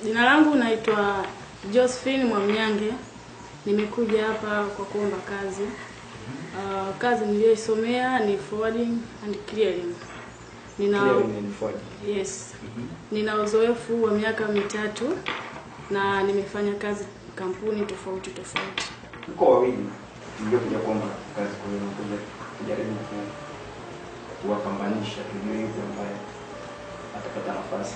Jina langu naitwa Josephine Mwamnyange. Nimekuja hapa kwa kuomba kazi. Uh, kazi niliyoisomea ni forwarding and clearing. Nina Clearing and forwarding. yes. Nina uzoefu wa miaka mitatu na nimefanya kazi kampuni tofauti tofauti. Mko wawili mliokuja kuomba kazi, kwa hiyo nakuja kujaribu ku- kuwapambanisha, tujue yupi ambaye atapata nafasi.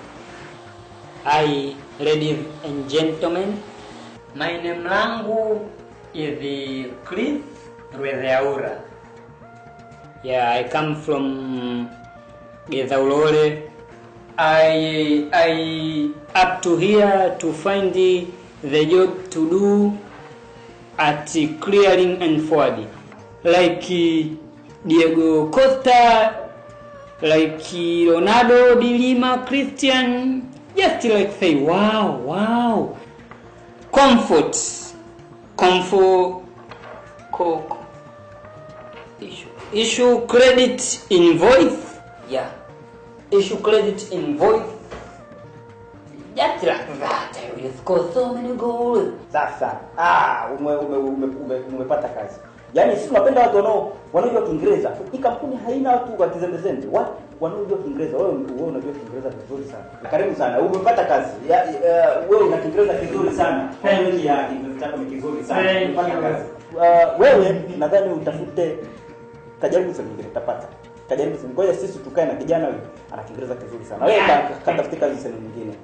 Hi, ladies and gentlemen. My name langu is Chris Rwezaura. Yeah, I come from Gezaulole. I I up to here to find the job to do at clearing and forwarding. Like uh, Diego Costa, like uh, Ronaldo, Di Lima, Christian, just like say, wow, wow. Comfort, comfort, co- co- issue, issue credit invoice, yeah, issue credit invoice, just like that. I will score so many goals. Sasa ah, ume, ume, ume, ume, umepata kazi. Yaani sisi tunapenda watu wanao wanaojua Kiingereza. Hii kampuni haina watu wa kizembezembe. Watu wanaojua Kiingereza. Wewe wewe unajua Kiingereza vizuri sana. Karibu sana. Umepata kazi. Ya, ya, wewe una Kiingereza kizuri sana. Thank ya Kiingereza chako ni kizuri sana. Thank Umepata you. kazi. Uh, wewe nadhani utafute kajaribu sehemu nyingine utapata. Kajaribu sehemu. Ngoja sisi tukae na kijana huyu ana Kiingereza kizuri sana. Wewe ka- katafute kazi sehemu nyingine.